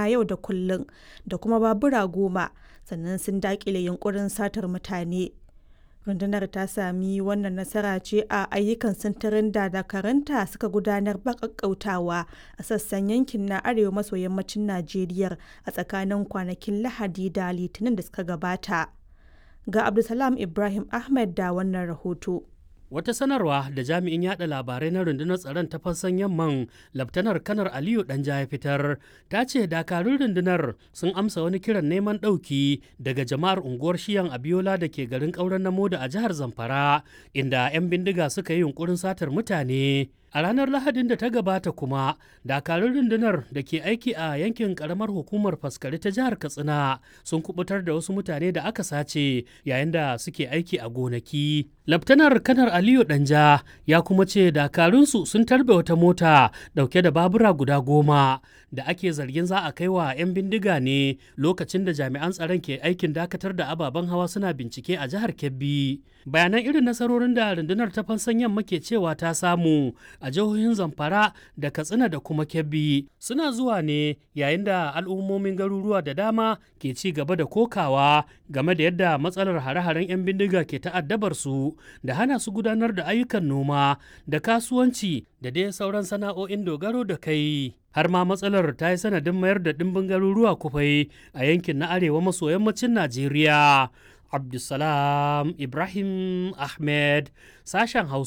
yau da kullum da kuma babura goma sannan sun daƙile yunkurin satar mutane. rundunar ta sami wannan nasara ce a ayyukan sintirin da dakaranta suka gudanar ba ƙaƙƙautawa a sassan yankin na arewa maso yammacin najeriya a tsakanin kwanakin lahadi da litinin da suka gabata ga abdulsalam ibrahim ahmed da wannan rahoto Wata sanarwa da jami'in yada labarai na rundunar tsaron ta fassan yamman Laftanar Kanar Aliyu Danja ya fitar ta ce dakarun rundunar sun amsa wani kiran neman ɗauki daga jama'ar unguwar Shiyan Abiola da ke garin ƙauren na Moda a jihar Zamfara inda 'yan bindiga suka yi yunkurin satar mutane. A ranar Lahadin da ta gabata kuma, dakarun rundunar da ke aiki a yankin karamar hukumar faskari ta jihar Katsina sun kubutar da wasu mutane da aka sace yayin da suke aiki a gonaki. Laftanar Kanar Aliyu Danja ya kuma ce dakarunsu sun tarbe wata mota dauke da babura guda goma da ake zargin za a kai wa 'yan bindiga ne lokacin da jami'an tsaron ke aikin dakatar da ababen hawa suna bincike a jihar Kebbi. Bayanan irin nasarorin da rundunar ta fansan yamma ke cewa ta samu a jihohin Zamfara da Katsina da kuma Kebbi suna zuwa ne yayin da al'ummomin garuruwa da dama ke ci gaba da kokawa game da yadda matsalar hare-haren 'yan bindiga ke ta'addabar su da hana su gudanar da ayyukan noma da kasuwanci da dai sauran sana'o'in dogaro da kai. Har ma matsalar ta yi sanadin mayar da ɗimbin garuruwa kufai a yankin na arewa maso yammacin Najeriya. Abdulsalam Ibrahim Ahmed, sashen Hausa.